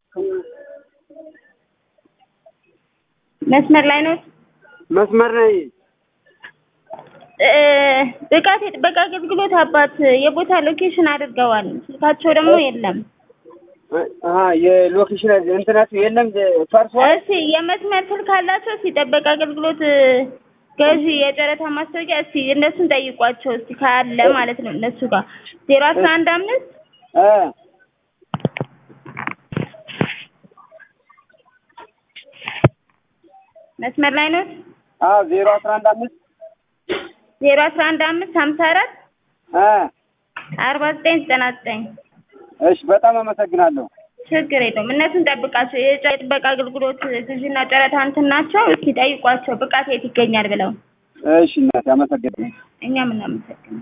መስመር ላይ ነው። መስመር ነኝ። እ ብቃት የጥበቃ አገልግሎት አባት የቦታ ሎኬሽን አድርገዋል። ስልካቸው ደግሞ የለም። አሀ የሎኬሽን እንትናችሁ የለም ፈርሷል። እስቲ የመስመር ስልክ አላቸው። እስቲ ጥበቃ አገልግሎት ገዢ የጨረታ ማስታወቂያ እስቲ እነሱን ጠይቋቸው እስቲ ካለ ማለት ነው እነሱ ጋር ዜሮ አስራ አንድ አምስት እ መስመር ላይ ነው። አዎ ዜሮ አስራ አንድ አምስት ዜሮ አስራ አንድ አምስት ሀምሳ አራት እ አርባ ዘጠኝ ዘጠና ዘጠኝ እሺ በጣም አመሰግናለሁ። ችግር የለውም። እነሱን ጠብቃቸው። የጨ- የጥበቃ አገልግሎት ግዢና ጨረታ እንትን ናቸው። እስቲ ጠይቋቸው ብቃት የት ይገኛል ብለው። እሺ እናቴ አመሰግናለሁ። እኛም እናመሰግናለን።